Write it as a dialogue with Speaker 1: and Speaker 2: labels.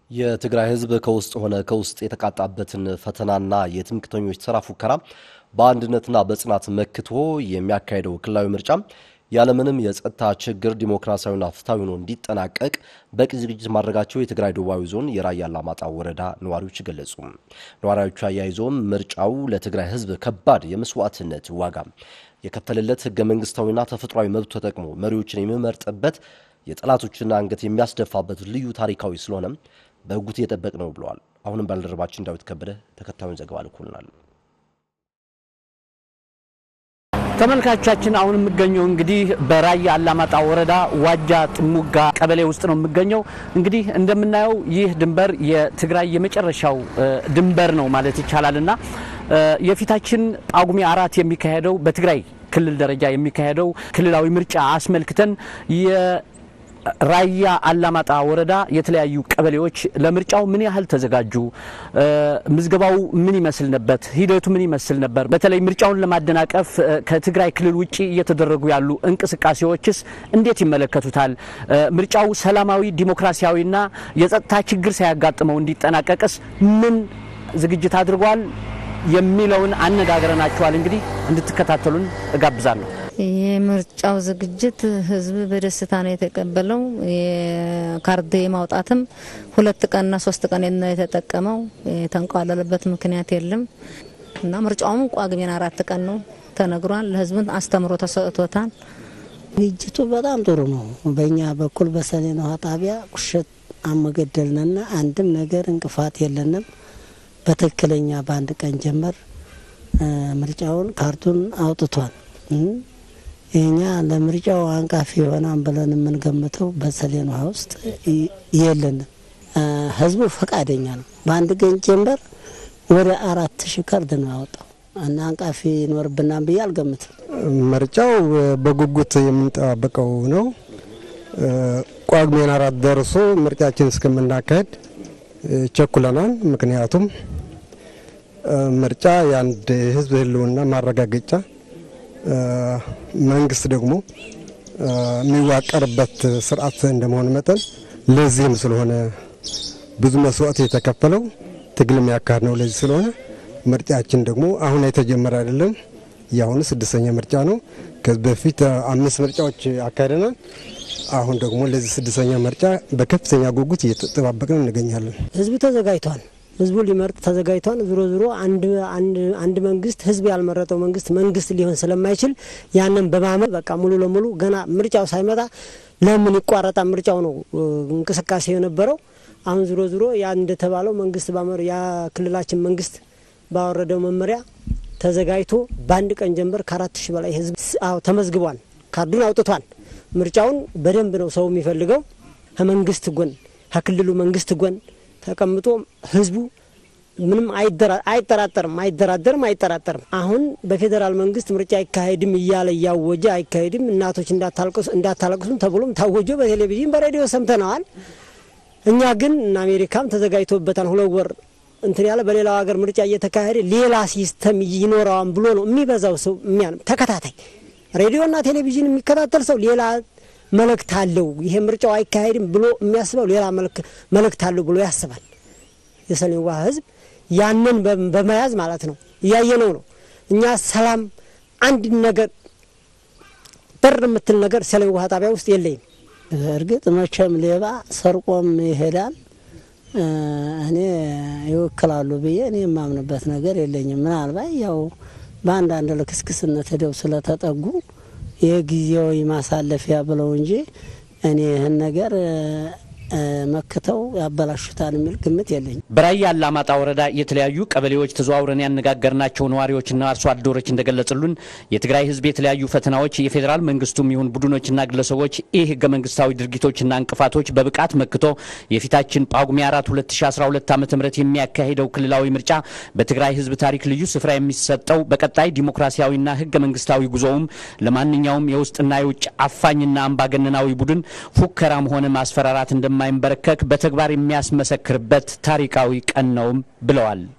Speaker 1: የትግራይ ሕዝብ ከውስጥ ሆነ ከውስጥ የተቃጣበትን ፈተናና የትምክተኞች ተራ ፉከራ በአንድነትና በጽናት መክቶ የሚያካሄደው ክልላዊ ምርጫ ያለምንም የጸጥታ ችግር ዲሞክራሲያዊና ፍትሐዊ ሆኖ እንዲጠናቀቅ በቂ ዝግጅት ማድረጋቸው የትግራይ ደቡባዊ ዞን የራያ አላማጣ ወረዳ ነዋሪዎች ገለጹ። ነዋሪዎቹ አያይዘውም ምርጫው ለትግራይ ሕዝብ ከባድ የመስዋዕትነት ዋጋ የከፈለለት ህገ መንግስታዊና ተፈጥሯዊ መብት ተጠቅሞ መሪዎችን የሚመርጥበት የጠላቶችን አንገት የሚያስደፋበት ልዩ ታሪካዊ ስለሆነም በጉት እየጠበቅ ነው ብለዋል። አሁንም ባልደረባችን ዳዊት ከበደ ተከታዩን ዘገባ ልኮልናል።
Speaker 2: ተመልካቾቻችን አሁን የምገኘው እንግዲህ በራያ አላማጣ ወረዳ ዋጃ ጥሙጋ ቀበሌ ውስጥ ነው የምገኘው። እንግዲህ እንደምናየው ይህ ድንበር የትግራይ የመጨረሻው ድንበር ነው ማለት ይቻላል እና የፊታችን ጳጉሜ አራት የሚካሄደው በትግራይ ክልል ደረጃ የሚካሄደው ክልላዊ ምርጫ አስመልክተን ራያ አላማጣ ወረዳ የተለያዩ ቀበሌዎች ለምርጫው ምን ያህል ተዘጋጁ? ምዝገባው ምን ይመስል ነበር? ሂደቱ ምን ይመስል ነበር? በተለይ ምርጫውን ለማደናቀፍ ከትግራይ ክልል ውጭ እየተደረጉ ያሉ እንቅስቃሴዎችስ እንዴት ይመለከቱታል? ምርጫው ሰላማዊ ዲሞክራሲያዊና የጸጥታ ችግር ሳያጋጥመው እንዲጠናቀቅስ ምን ዝግጅት አድርጓል? የሚለውን አነጋግረናቸዋል። እንግዲህ እንድትከታተሉን እጋብዛለሁ።
Speaker 3: የምርጫው ዝግጅት ህዝብ በደስታ ነው የተቀበለው። የካርድ የማውጣትም ሁለት ቀንና ሶስት ቀን ነው የተጠቀመው። የተንቋለለበት ምክንያት የለም እና ምርጫውም ጳጉሜን አራት ቀን ነው ተነግሯል። ለህዝብን አስተምሮ ተሰጥቶታል።
Speaker 4: ዝግጅቱ በጣም ጥሩ ነው። በእኛ በኩል በሰሜን ውሃ ጣቢያ ቁሸት አመገደልንና አንድም ነገር እንቅፋት የለንም። በትክክለኛ በአንድ ቀን ጀመር ምርጫውን ካርቱን አውጥቷል። እኛ ለምርጫው አንቃፊ የሆናን ብለን የምንገምተው በሰሌን ውሃ ውስጥ የለንም። ህዝቡ ፈቃደኛ ነው። በአንድ ቀን ጀንበር ወደ አራት ሺህ ካርድ ነው ያወጣው እና አንቃፊ ይኖርብናል ብዬ አልገምትም።
Speaker 5: ምርጫው በጉጉት የምንጠባበቀው ነው። ጳጉሜን አራት ደርሶ ምርጫችን እስከምናካሄድ ቸኩለናል። ምክንያቱም ምርጫ የአንድ ህዝብ ህልውና ማረጋገጫ መንግስት ደግሞ የሚዋቀርበት ስርዓት እንደመሆኑ መጠን ለዚህም ስለሆነ ብዙ መስዋዕት የተከፈለው ትግል የሚያካሂድ ነው። ለዚህ ስለሆነ ምርጫችን ደግሞ አሁን የተጀመረ አይደለም። የአሁኑ ስድስተኛ ምርጫ ነው። ከዚህ በፊት አምስት ምርጫዎች አካሂደናል። አሁን ደግሞ ለዚህ ስድስተኛ ምርጫ በከፍተኛ ጉጉት እየተጠባበቅን እንገኛለን።
Speaker 4: ህዝቡ ተዘጋጅቷል። ህዝቡ ሊመርጥ ተዘጋጅቷል። ዞሮ ዞሮ አንድ መንግስት ህዝብ ያልመረጠው መንግስት መንግስት ሊሆን ስለማይችል ያንን በማመን በቃ ሙሉ ለሙሉ ገና ምርጫው ሳይመጣ ለምን ይቋረጣል ምርጫው ነው እንቅስቃሴ የነበረው። አሁን ዞሮ ዞሮ ያ እንደተባለው መንግስት ባመር ያ ክልላችን መንግስት ባወረደው መመሪያ ተዘጋጅቶ በአንድ ቀን ጀንበር ከአራት ሺህ በላይ ህዝብ አዎ ተመዝግቧል። ካርዱን አውጥቷል። ምርጫውን በደንብ ነው ሰው የሚፈልገው። ከመንግስት ጎን ከክልሉ መንግስት ጎን ተቀምጦ ህዝቡ ምንም አይጠራጠርም አይደራደርም አይጠራጠርም። አሁን በፌዴራል መንግስት ምርጫ አይካሄድም እያለ እያወጀ አይካሄድም፣ እናቶች እንዳታለቅሱም ተብሎም ታወጆ በቴሌቪዥን በሬዲዮ ሰምተነዋል። እኛ ግን እና አሜሪካም ተዘጋጅቶበታል። ሁለት ወር እንትን ያለ በሌላው ሀገር ምርጫ እየተካሄደ ሌላ ሲስተም ይኖረዋን ብሎ ነው የሚበዛው ሰው የሚያንም ተከታታይ ሬዲዮና ቴሌቪዥን የሚከታተል ሰው ሌላ መልእክት አለው ይሄ ምርጫው አይካሄድም ብሎ የሚያስበው ሌላ መልእክት አለው ብሎ ያስባል። የሰሜን ውሃ ህዝብ ያንን በመያዝ ማለት ነው እያየነው ነው። እኛ ሰላም አንድ ነገር በር የምትል ነገር ሰሜን ውሃ ጣቢያ ውስጥ የለኝም። እርግጥ መቼም ሌባ ሰርቆም ይሄዳል። እኔ ይወክላሉ ብዬ እኔ የማምንበት ነገር የለኝም። ምናልባት ያው በአንዳንድ ልክስክስነት ሄደው ስለተጠጉ የጊዜያዊ ማሳለፊያ ብለው እንጂ እኔ ይህን ነገር መክተው ያበላሹታል የሚል ግምት የለኝም።
Speaker 2: በራያ አላማጣ ወረዳ የተለያዩ ቀበሌዎች ተዘዋውረን ያነጋገርናቸው ነዋሪዎችና አርሶ አደሮች እንደገለጹልን የትግራይ ሕዝብ የተለያዩ ፈተናዎች የፌዴራል መንግስቱም ይሁን ቡድኖችና ግለሰቦች ይህ ህገ መንግስታዊ ድርጊቶችና እንቅፋቶች በብቃት መክቶ የፊታችን ጳጉሜ አራት 2012 ዓ ም የሚያካሂደው ክልላዊ ምርጫ በትግራይ ሕዝብ ታሪክ ልዩ ስፍራ የሚሰጠው በቀጣይ ዲሞክራሲያዊና ህገ መንግስታዊ ጉዞውም ለማንኛውም የውስጥና የውጭ አፋኝና አምባገነናዊ ቡድን ፉከራም ሆነ ማስፈራራት እንደማ የማይንበረከክ በተግባር የሚያስመሰክርበት ታሪካዊ ቀን ነውም ብለዋል።